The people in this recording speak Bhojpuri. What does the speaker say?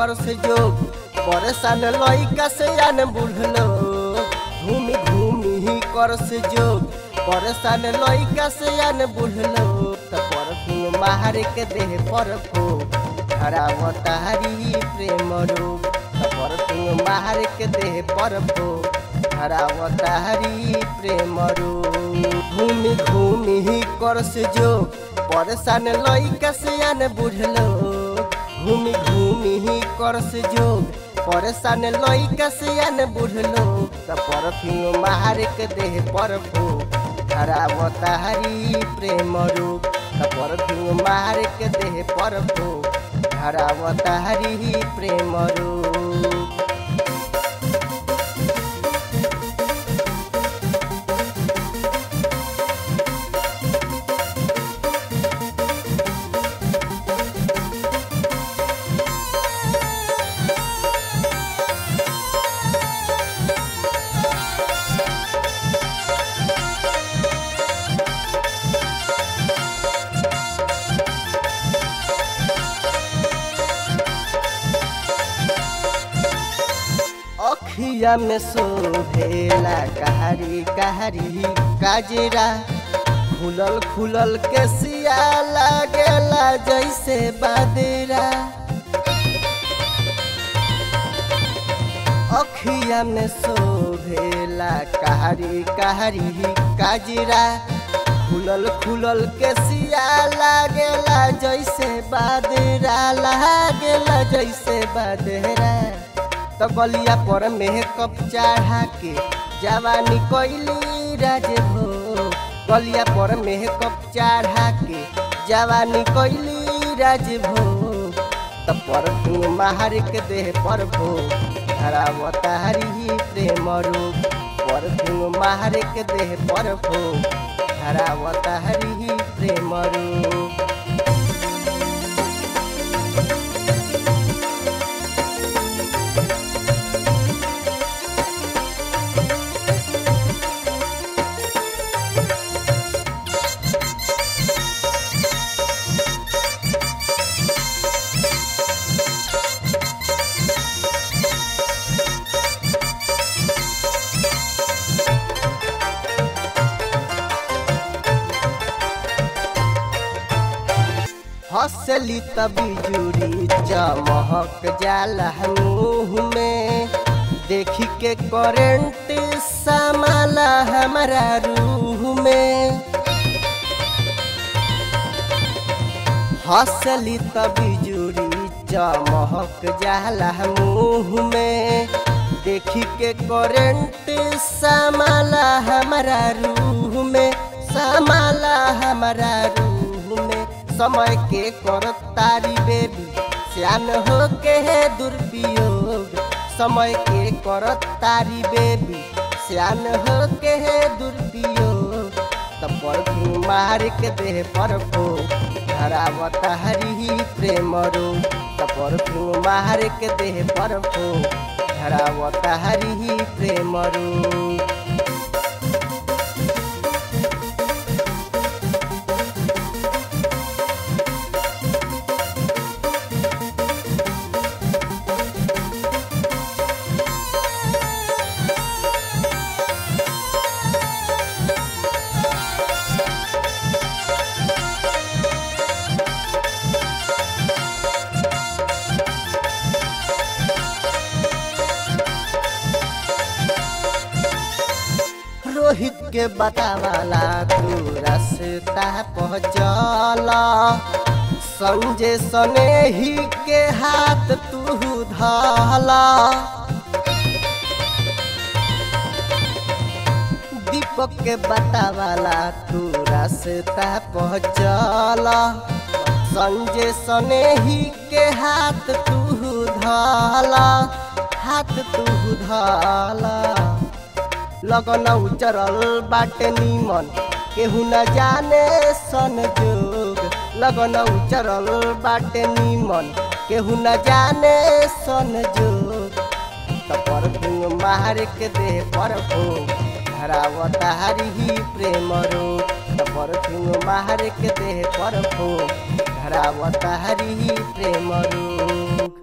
कर से जोग परेशान लइका से आन बुढ़लो घूमी घूमी ही कर से जोग परेशान लइका से आन बुढ़लो त परफ्यूम मार के देह पर फो हरावता हरी प्रेम रोग त परफ्यूम मार के देह पर फो हरावता हरी प्रेम रोग घूमी घूमी ही कर से जोग परेशान लइका से आन बुढ़लो घूमी घूमी ही कर से जोग परेशान लइका से आन बुढ़लो त परफ्यूम मार के देह पर फो हरावता हरी प्रेम रोग त परफ्यूम मार के देह पर फो हरावता हरी प्रेम रोग अखिया में शोभेला कहरी कहरी काजरा खुलल खुलल के सिया लागेला जैसे बादरा अखिया में शोभेला कहरी कहरी काजरा खुलल खुलल के सिया लागेला जैसे बादरा लागेला जैसे बादरा तो गलिया पर मेकअप चढ़ा के जवानी कोइली राज हो गलिया पर मेकअप चढ़ा के जवानी कोइली राज भो तो पर मार के देह पर भो हरावता हरी प्रेम रूप पर मार के देह पर भो हरावता हरी प्रेम रूप हंसली तभी जुड़ी चमहक जाला मुँह में देखी के करेंट समाला हमारा रूह में हंसली तभी जुड़ी चमहक जाला मुँह में देखी के करेंट समाला हमारा रूह में समाला हमारा रूह में समय के कर तारी बेबी सियान हो के है दुरुपयोग समय के कर तारी बेबी सियान हो के है दुरुपयोग तब पर मार के देह पर फो धरावता हरी प्रेम रो तब पर मार के देह पर फो धरावता हरी प्रेम रो रोहित के बतावाला तू रास्ता पहुँचल संजय सने ही के हाथ तू धला दीपक के बतावाला तू रास्ता पहुँचल संजय सने ही के हाथ तू धला हाथ तू धला लगन उचरल बाटे निमन केहू न जाने सन जोग लगन उचरल बाटे निमन केहू न जाने सन जोग तपर मार के दे पर धरावता हरी प्रेम रो तपर मार के दे पर धरावता हरी प्रेम रो